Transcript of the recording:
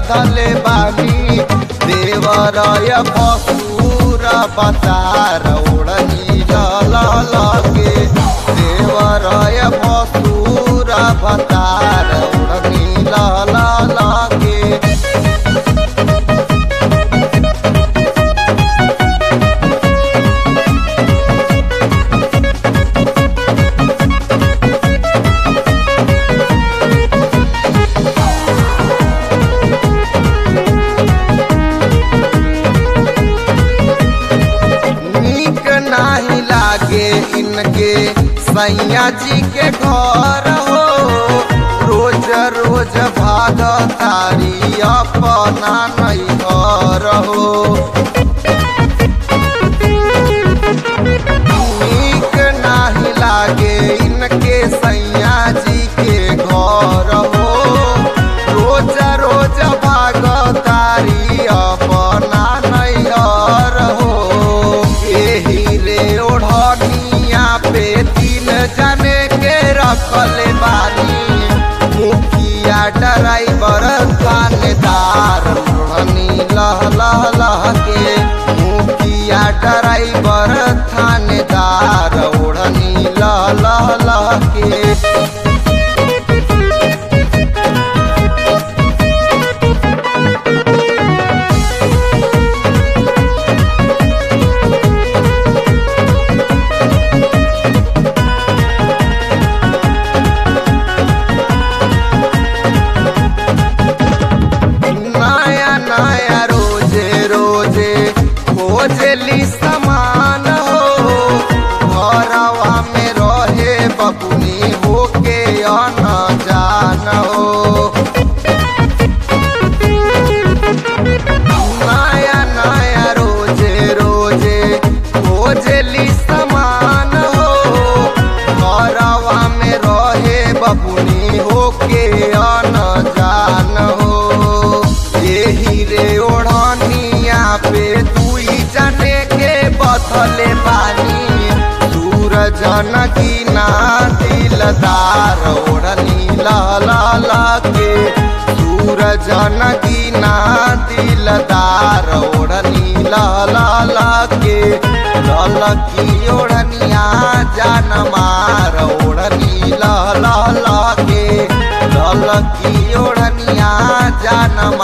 बधले बानी देवरय पसूर बतार ओढ़नी लगे देवरय पसूर बतार ओढ़नी लगे नीक नाही लागे इनके सैया जी के घर हो रोज रोज भाग तारी अपना नहीं घर हो नीक नाही लागे इनके सैया जी के घर हो रोज रोज भाग तारी अपना नैहर हो एही रे ओढ़निया पे तीन जने के रखले बानी मुखिया ड्राइवर थानेदार ओढ़नी लह लह लह के मुखिया ड्राइवर थानेदार ओढ़नी लह लह लह के नया नया रोजे रोजे खोजली समान हो घरवा में रहे बबुनी होके अन जान हो नया नया रोजे रोजे खोजली समान हो घरवा में रहे बबुनी होके अन जान हो एही रे ओढ़निया पे दुई जने के बथले बानी सूरज नगीना दिलदार ओढ़नी ला के सूरज नगीना दिलदार ओढ़नी ला के ललकी ओढ़निया जान मार ओढ़नी ला के ललकी ओढ़निया जान